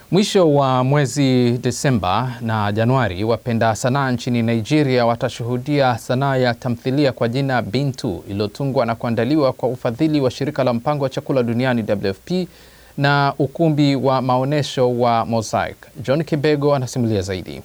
Mwisho wa mwezi Desemba na Januari, wapenda sanaa nchini Nigeria watashuhudia sanaa ya tamthilia kwa jina Bintu iliyotungwa na kuandaliwa kwa ufadhili wa shirika la mpango wa chakula duniani WFP na ukumbi wa maonyesho wa Mosaic. John Kibego anasimulia zaidi.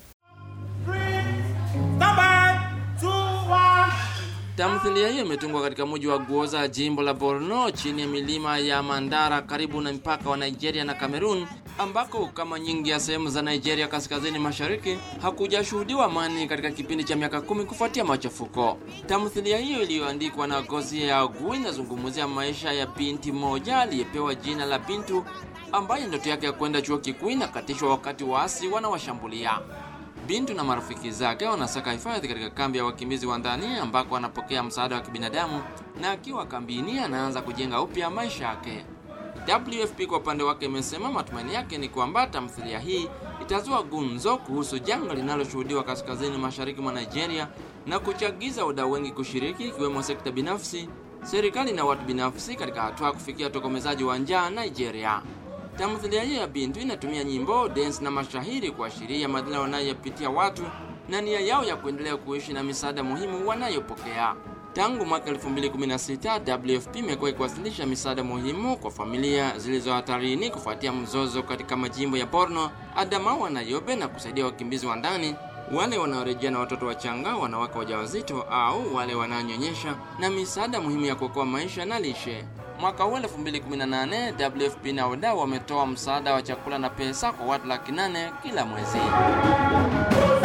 Tamthilia hiyo imetungwa katika mji wa Guoza, jimbo la Borno, chini ya milima ya Mandara, karibu na mpaka wa Nigeria na Cameroon, ambako kama nyingi ya sehemu za Nigeria kaskazini mashariki hakujashuhudiwa amani katika kipindi cha miaka kumi kufuatia machafuko. Tamthilia hiyo iliyoandikwa na Gozie Agu inazungumzia maisha ya binti moja aliyepewa jina la Bintu, ambaye ndoto yake ya kwenda chuo kikuu inakatishwa wakati waasi wanawashambulia. Bintu na marafiki zake wanasaka hifadhi katika kambi ya wakimbizi wa ndani ambako anapokea msaada wa kibinadamu, na akiwa kambini anaanza kujenga upya maisha yake. WFP kwa upande wake imesema matumaini yake ni kwamba tamthilia hii itazua gumzo kuhusu janga linaloshuhudiwa kaskazini mashariki mwa Nigeria na kuchagiza wadau wengi kushiriki, ikiwemo sekta binafsi, serikali na watu binafsi katika hatua ya kufikia utokomezaji wa njaa Nigeria. Tamthilia hiyo ya Bintu inatumia nyimbo, dance na mashahiri kuashiria madhila wanayopitia watu na nia yao ya kuendelea kuishi na misaada muhimu wanayopokea. Tangu mwaka 2016 WFP imekuwa ikiwasilisha misaada muhimu kwa familia zilizo hatarini kufuatia mzozo katika majimbo ya Borno, Adamawa na Yobe na kusaidia wakimbizi wa ndani, wale wanaorejea na watoto wachanga, wanawake wajawazito au wale wanaonyonyesha, na misaada muhimu ya kuokoa maisha na lishe. Mwaka huu 2018 WFP na wadau wametoa msaada wa chakula na pesa kwa watu laki nane kila mwezi.